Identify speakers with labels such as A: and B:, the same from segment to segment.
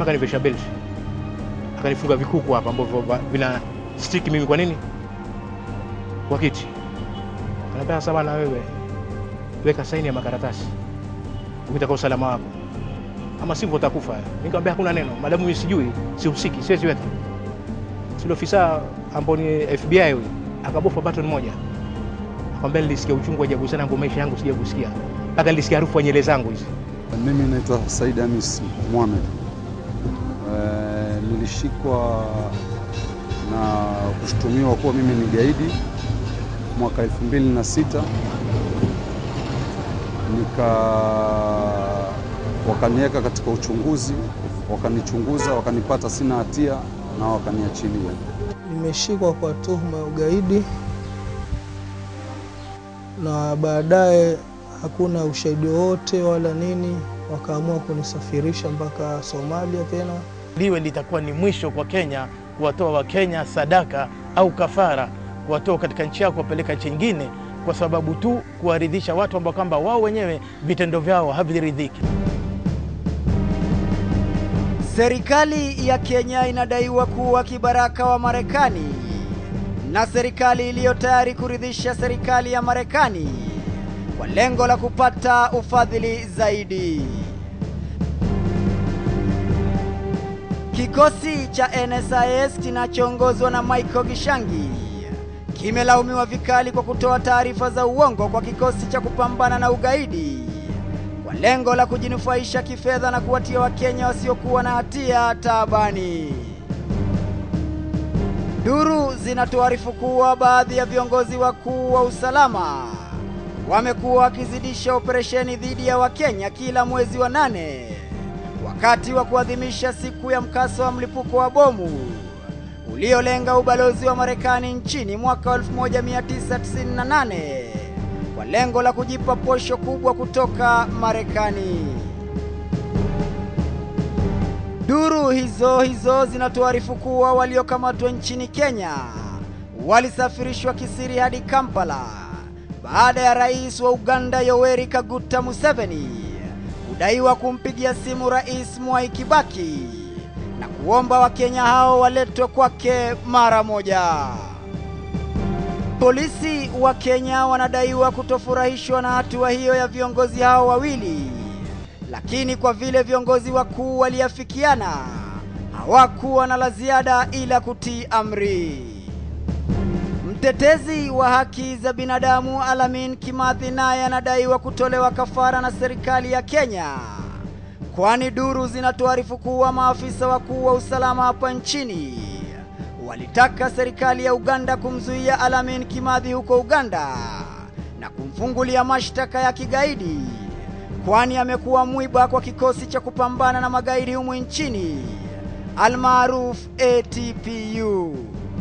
A: jamaa kanivesha belt akanifunga vikuku hapa ambavyo va- vina stick mimi kwa nini kwa kiti anambia sasa bana wewe weka saini ya makaratasi ukitaka usalama wako ama sivyo utakufa nikamwambia hakuna neno madamu mimi sijui sihusiki siwezi weka sile ofisa ambao ni FBI huyu akabofa button moja akamwambia nilisikia uchungu wa ajabu sana ambao maisha yangu sija kusikia mpaka nilisikia harufu ya nyele zangu hizi
B: Mimi naitwa Said Hamis Mohamed. E, nilishikwa na kushutumiwa kuwa mimi ni gaidi mwaka 2006 nika wakaniweka katika uchunguzi, wakanichunguza, wakanipata sina hatia na wakaniachilia.
C: Nimeshikwa kwa tuhuma ya ugaidi na baadaye hakuna ushahidi wowote wala nini, wakaamua kunisafirisha mpaka Somalia tena.
D: liwe litakuwa ni mwisho kwa Kenya kuwatoa Wakenya sadaka au kafara, kuwatoa katika nchi yao kuwapeleka nchi nyingine, kwa sababu tu kuwaridhisha watu ambao kwamba wao wenyewe vitendo vyao haviridhiki.
E: Serikali ya Kenya inadaiwa kuwa kibaraka wa Marekani na serikali iliyo tayari kuridhisha serikali ya Marekani kwa lengo la kupata ufadhili zaidi. Kikosi cha NSIS kinachoongozwa na Michael Gishangi kimelaumiwa vikali kwa kutoa taarifa za uongo kwa kikosi cha kupambana na ugaidi kwa lengo la kujinufaisha kifedha na kuwatia Wakenya wasiokuwa na hatia taabani. Duru zinatuarifu kuwa baadhi ya viongozi wakuu wa usalama wamekuwa wakizidisha operesheni dhidi ya Wakenya kila mwezi wa nane wakati wa kuadhimisha siku ya mkasa wa mlipuko wa bomu uliolenga ubalozi wa Marekani nchini mwaka wa 1998 kwa lengo la kujipa posho kubwa kutoka Marekani. Duru hizo hizo zinatuarifu kuwa waliokamatwa nchini Kenya walisafirishwa kisiri hadi Kampala baada ya rais wa Uganda Yoweri Kaguta Museveni kudaiwa kumpigia simu Rais Mwai Kibaki na kuomba Wakenya hao waletwe kwake mara moja. Polisi wa Kenya wanadaiwa kutofurahishwa na hatua hiyo ya viongozi hao wawili, lakini kwa vile viongozi wakuu waliafikiana, hawakuwa na la ziada ila kutii amri. Mtetezi wa haki za binadamu Alamin Kimathi naye anadaiwa kutolewa kafara na serikali ya Kenya, kwani duru zinatuarifu kuwa maafisa wakuu wa usalama hapa nchini walitaka serikali ya Uganda kumzuia Alamin Kimathi huko Uganda na kumfungulia mashtaka ya kigaidi, kwani amekuwa mwiba kwa kikosi cha kupambana na magaidi humu nchini almaruf ATPU.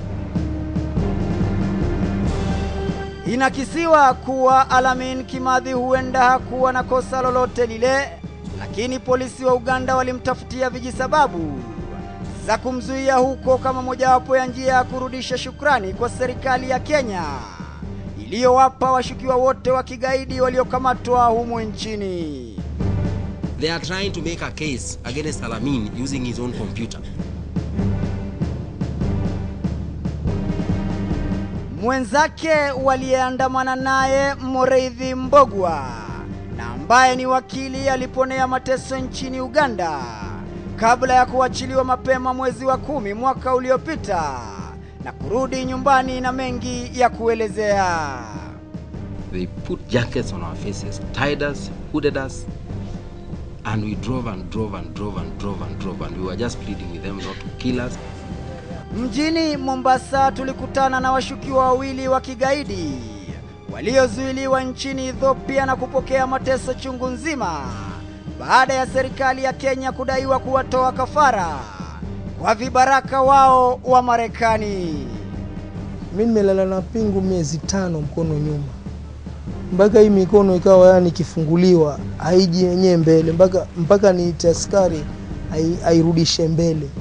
E: Inakisiwa kuwa Alamin Kimathi huenda hakuwa na kosa lolote lile, lakini polisi wa Uganda walimtafutia vijisababu za kumzuia huko kama mojawapo ya njia ya kurudisha shukrani kwa serikali ya Kenya iliyowapa washukiwa wote wa kigaidi waliokamatwa humu nchini.
F: They are trying to make a case against Alamin using his own computer.
E: Mwenzake waliyeandamana naye Moreithi Mbogwa na ambaye ni wakili aliponea mateso nchini Uganda kabla ya kuachiliwa mapema mwezi wa kumi mwaka uliopita na kurudi nyumbani na mengi ya kuelezea.
F: They put jackets on our faces, tied us, hooded us, and we drove and drove and drove and drove and drove, and we were just pleading with them not to kill us.
E: Mjini Mombasa tulikutana na washukiwa wawili wa kigaidi waliozuiliwa nchini Ethiopia na kupokea mateso chungu nzima baada ya serikali ya Kenya kudaiwa kuwatoa kafara kwa vibaraka wao wa Marekani.
C: Mi nimelala na pingu miezi tano mkono nyuma, mpaka hii mikono ikawa yani ikifunguliwa haiji yenyewe mbele, mpaka mpaka niite askari ai- airudishe mbele.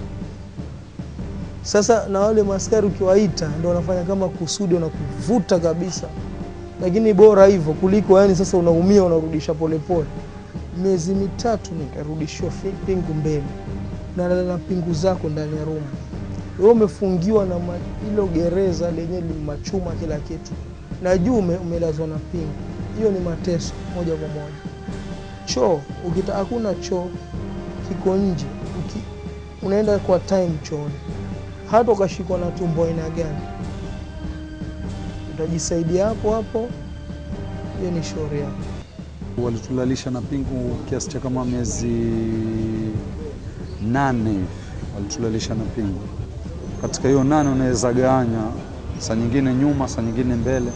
C: Sasa na wale maaskari ukiwaita ndio wanafanya kama kusudi, wanakuvuta kabisa, lakini bora hivyo kuliko yani sasa unaumia unarudisha polepole. Miezi mitatu nikarudishiwa fi- pingu mbele, unalala na pingu zako ndani ya room. Wewe umefungiwa na ma- hilo gereza lenye ni machuma kila kitu, na juu ume, umelazwa na pingu. Hiyo ni mateso moja kwa moja. Choo ukita, hakuna choo, kiko nje. Uki, unaenda kwa time chooni, hata ukashikwa na tumbo aina gani, utajisaidia hapo hapo. Hiyo ni shauri yako.
B: Walitulalisha na pingu kiasi cha kama miezi nane hivi, walitulalisha na pingu. Katika hiyo nane unaweza gawanya, saa nyingine nyuma, saa nyingine mbele.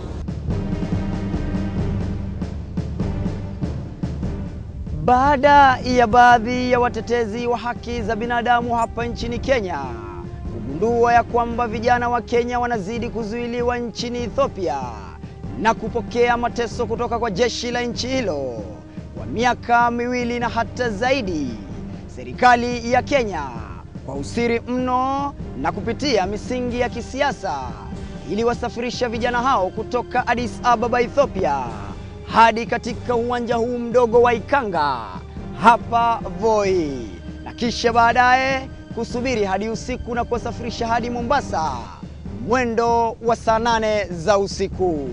E: Baada ya baadhi ya watetezi wa haki za binadamu hapa nchini Kenya kugundua ya kwamba vijana wa Kenya wanazidi kuzuiliwa nchini Ethiopia na kupokea mateso kutoka kwa jeshi la nchi hilo kwa miaka miwili na hata zaidi, serikali ya Kenya kwa usiri mno na kupitia misingi ya kisiasa iliwasafirisha vijana hao kutoka Addis Ababa, Ethiopia hadi katika uwanja huu mdogo wa Ikanga hapa Voi, na kisha baadaye kusubiri hadi usiku na kuwasafirisha hadi Mombasa mwendo wa saa nane za usiku.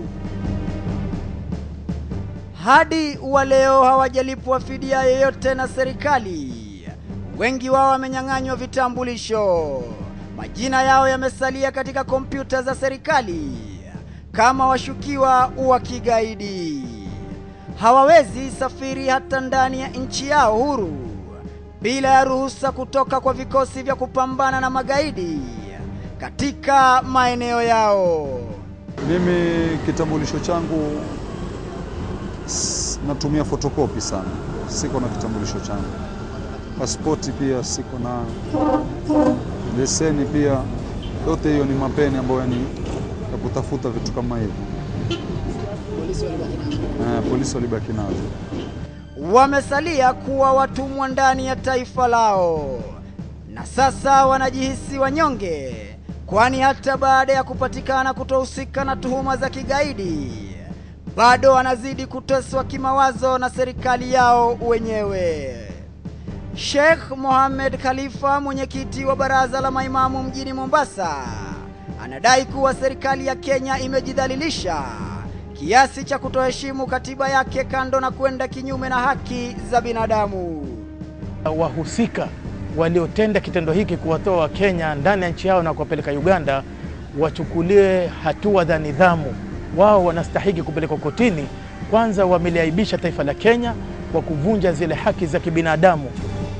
E: Hadi wa leo hawajalipwa fidia yoyote na serikali. Wengi wao wamenyang'anywa vitambulisho, majina yao yamesalia katika kompyuta za serikali kama washukiwa wa kigaidi. Hawawezi safiri hata ndani ya nchi yao huru bila ya ruhusa kutoka kwa vikosi vya kupambana na magaidi katika maeneo yao.
B: Mimi kitambulisho changu s- natumia fotokopi sana, siko na kitambulisho changu. Pasipoti pia siko na, leseni pia, yote hiyo ni mapeni ambayo ni ya kutafuta vitu kama hivyo. Eh, polisi walibaki nazo.
E: wamesalia kuwa watumwa ndani ya taifa lao, na sasa wanajihisi wanyonge, kwani hata baada ya kupatikana kutohusika na tuhuma za kigaidi, bado wanazidi kuteswa kimawazo na serikali yao wenyewe. Sheikh Mohamed Khalifa, mwenyekiti wa baraza la maimamu mjini Mombasa, anadai kuwa serikali ya Kenya imejidhalilisha kiasi cha kutoheshimu katiba yake, kando na kwenda kinyume na haki za binadamu.
D: wahusika waliotenda kitendo hiki kuwatoa Wakenya ndani ya nchi yao na kuwapeleka Uganda wachukuliwe hatua za nidhamu. Wao wanastahiki kupelekwa kotini. Kwanza wameliaibisha taifa la Kenya kwa kuvunja zile haki za kibinadamu.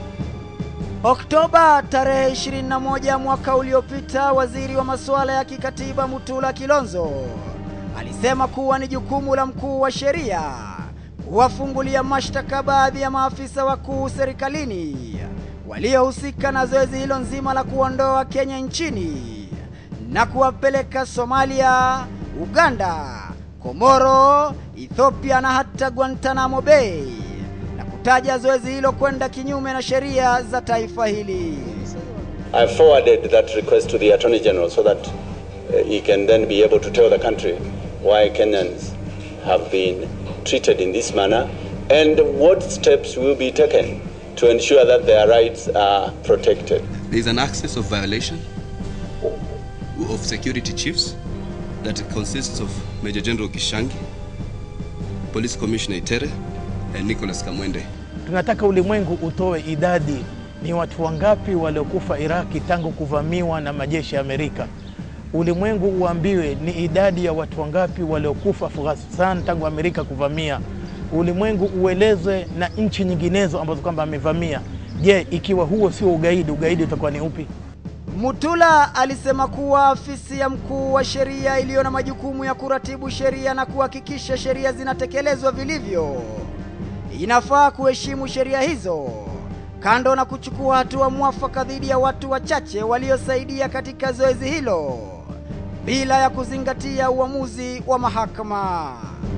E: Oktoba tarehe 21 mwaka uliopita, waziri wa masuala ya kikatiba Mutula Kilonzo alisema kuwa ni jukumu la mkuu wa sheria kuwafungulia mashtaka baadhi ya maafisa wakuu serikalini waliohusika na zoezi hilo nzima la kuondoa Kenya nchini na kuwapeleka Somalia, Uganda, Komoro, Ethiopia na hata Guantanamo Bay na kutaja zoezi hilo kwenda kinyume na sheria za taifa hili.
G: I forwarded that request to the Attorney General so that uh, he can then be able to tell the country why Kenyans have been treated in this manner and what steps will be taken to ensure that their rights are protected.
H: There is an access of violation of security chiefs that consists of Major General Kishangi, Police Commissioner Itere, and Nicholas Kamwende.
D: Tunataka ulimwengu utoe idadi, ni watu wangapi waliokufa Iraki tangu kuvamiwa na majeshi ya Amerika. Ulimwengu uambiwe ni idadi ya watu wangapi waliokufa Afghanistan tangu Amerika kuvamia. Ulimwengu uelezwe na nchi nyinginezo ambazo kwamba amevamia. Je, ikiwa huo sio ugaidi, ugaidi utakuwa ni upi?
E: Mutula alisema kuwa afisi ya mkuu wa sheria iliyo na majukumu ya kuratibu sheria na kuhakikisha sheria zinatekelezwa vilivyo inafaa kuheshimu sheria hizo, kando na kuchukua hatua mwafaka dhidi ya watu wachache waliosaidia katika zoezi hilo bila ya kuzingatia uamuzi wa mahakama.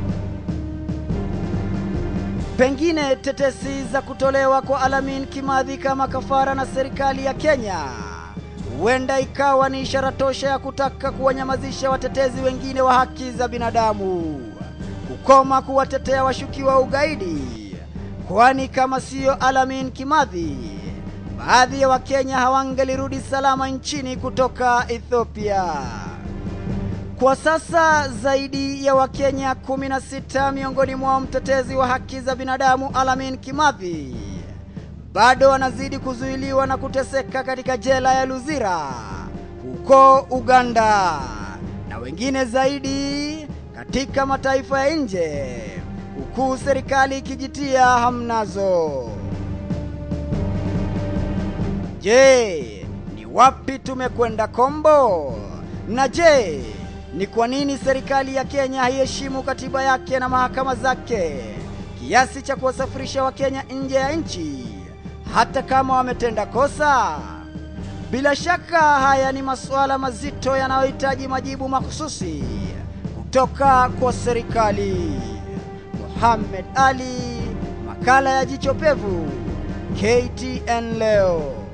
E: Pengine tetesi za kutolewa kwa Alamin Kimathi kama kafara na serikali ya Kenya huenda ikawa ni ishara tosha ya kutaka kuwanyamazisha watetezi wengine wa haki za binadamu, kukoma kuwatetea washukiwa wa ugaidi, kwani kama siyo Alamin Kimathi, baadhi ya Wakenya hawangelirudi salama nchini kutoka Ethiopia. Kwa sasa zaidi ya Wakenya 16 miongoni mwao mtetezi wa haki za binadamu Alamin Kimathi bado wanazidi kuzuiliwa na kuteseka katika jela ya Luzira huko Uganda na wengine zaidi katika mataifa ya nje huku serikali ikijitia hamnazo. Je, ni wapi tumekwenda kombo? Na je, ni kwa nini serikali ya Kenya haiheshimu katiba yake na mahakama zake kiasi cha kuwasafirisha Wakenya nje ya nchi hata kama wametenda kosa? Bila shaka haya ni masuala mazito yanayohitaji majibu mahususi kutoka kwa serikali. Mohamed Ali, makala ya Jicho Pevu, KTN leo.